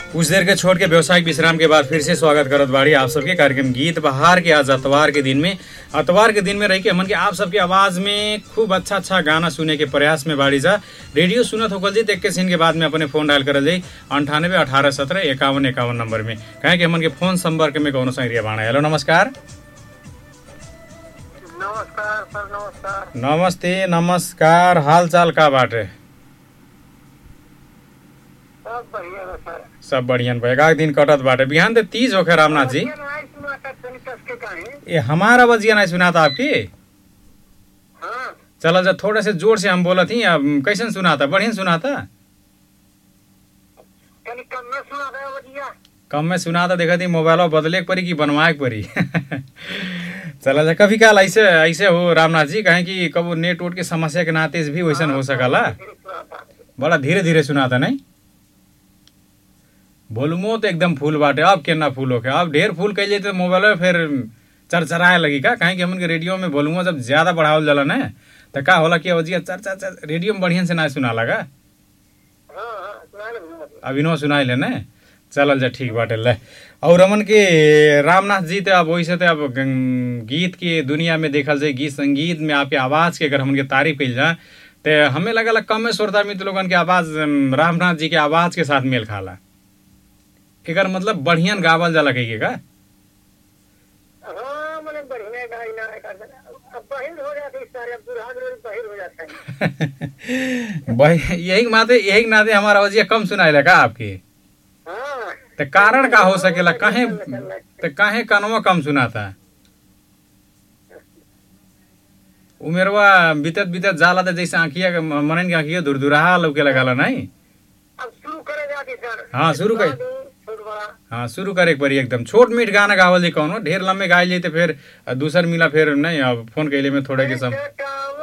कुछ देर के छोड़ के व्यवसायिक विश्राम के बाद फिर से स्वागत करत बाड़ी आप सबके कार्यक्रम गीत बहार के आज अतवार के दिन में अतवार के दिन में रह के हमन के आप सबके आवाज में खूब अच्छा अच्छा गाना सुने के प्रयास में बाड़ी जा रेडियो सुनत होकल जी एक के सीन के बाद में अपने फोन डायल करल जाई अंठानबे अठारह सत्रह इक्यावन इक्यावन नंबर में कहे कि हमन के फोन संपर्क में कौनो संग्रिया बाणा हेलो नमस्कार नमस्कार सर नमस्कार नमस्ते नमस्कार हाल चाल का बाटे सब बढ़िया बा सर सब बढ़िया बा एकाक दिन कटत बाटे बिहान ते तीज होखे रामनाथ जी ये नाई सुना था तनी कस के काहे ये हमारा बजिया नहीं सुना था आपकी हाँ चलो जब थोड़े से जोर से हम बोला थी अब कैसन सुना था बढ़िया सुना था तनी कम में सुना था बजिया कम में सुना था देखा थी मोबाइल बदले के परी कि बनवाए के परी चला जा कभी काल ऐसे ऐसे हो रामनाथ जी कहें कि कबो नेट वोट के समस्या के नाते भी वैसन हो सकला फिर सुना था बड़ा धीरे धीरे सुना था नहीं वॉल्यूमो तो एकदम फुल बाटे अब केना फुल होके अब ढेर फुल कैले तो मोबाइल में फिर चरचराए लगी का कहें कि हमन के रेडियो में वॉल्यूमो जब ज्यादा बढ़ावल जाला ना तो का होला कि अवजिया चर चर चर रेडियो में बढ़िया से ना सुना लगा हाँ हाँ सुना ले अभिनव सुनाई ले ने चलल जा ठीक बाटे ले और हमन के रामनाथ जी तो अब वैसे तो अब गं- गीत के दुनिया में देखल जाए गीत संगीत में आपके आवाज के अगर हमन के तारीफ कइल जाए तो हमें लगल कम श्रोता मित्र लोगन के आवाज अम, रामनाथ जी के आवाज के साथ मेल खाला एकर मतलब बढ़िया गावल जाला कही के का हाँ मैंने बढ़िया गाई ना कर अब बहिर हो जाते इस सारे अब दुल्हा दुल्हन बहिर हो जाता है भाई यही नाते यही नाते हमारा आवाज कम सुनाई का आपके हाँ तो कारण का हो सकेला काहे तो काहे कनवा कम सुनाता उमेरवा बीतत बीतत जाला तो जैसे आँखिया के मनन के आँखिया दुरदुराहा लौके लगाला नहीं अब शुरू करे जाती सर हाँ, शुरू कर। छोट बड़ा हाँ शुरू करे के पड़ी एकदम छोट मीठ गाना गावल जी कौनो ढेर लम्बे गाय जाते फिर दूसर मिला फिर नहीं अब फोन कैले में थोड़े के सम एक